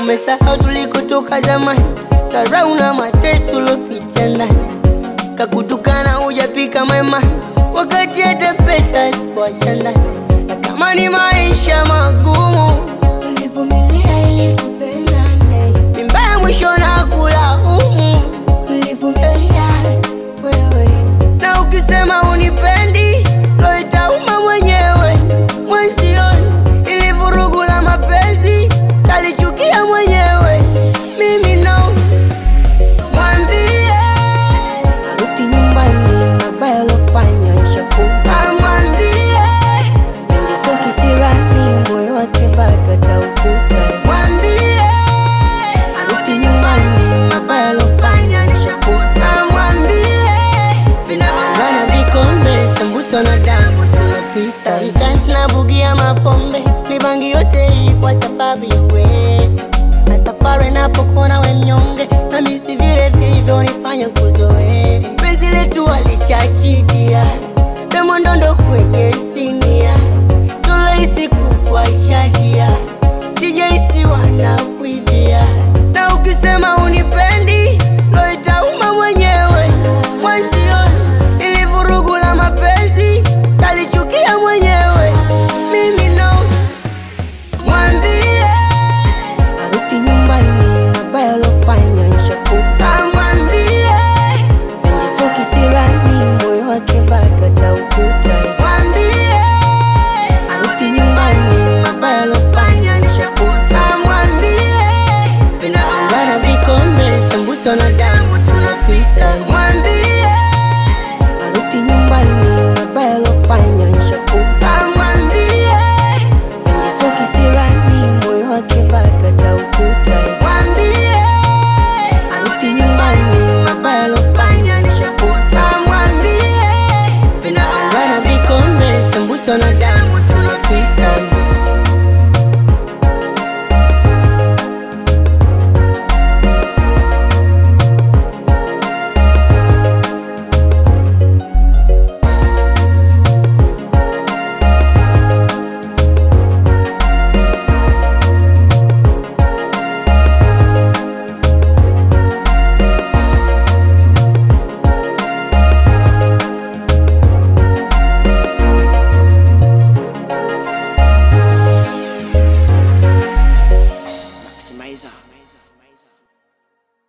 umesahau tulikotoka zamani, dharau na mateso tulopitia ndani, kakutukana hujapika mema, wakati hata pesa sikuacha ndani. Natamani maisha magumu, ulivumilia ili tupendane, mimba ya mwisho na kulaumu, ulivumilia wewe, na ukisema unipendi, lo itauma mwenyewe mwenzio, ili vurugu la mapenzi talichukia mwenyewe, mimi no mwambie arudi nyumbani, mabaya alofanya ishafuta. Mwambie penzi sio kisirani, moyo wake bado ataukuta. Mwambie arudi nyumbani, mabaya alofanya ishafuta. Mwambie vinagongana vikombe, sambusa na damu tunapita. Sometimes nabugia mapombe, mibangi yote hii kwa sababu ya wewe Masafari napokuona we mnyonge, nami si vile vilivyonifanya kuzoea penzi letu alichachi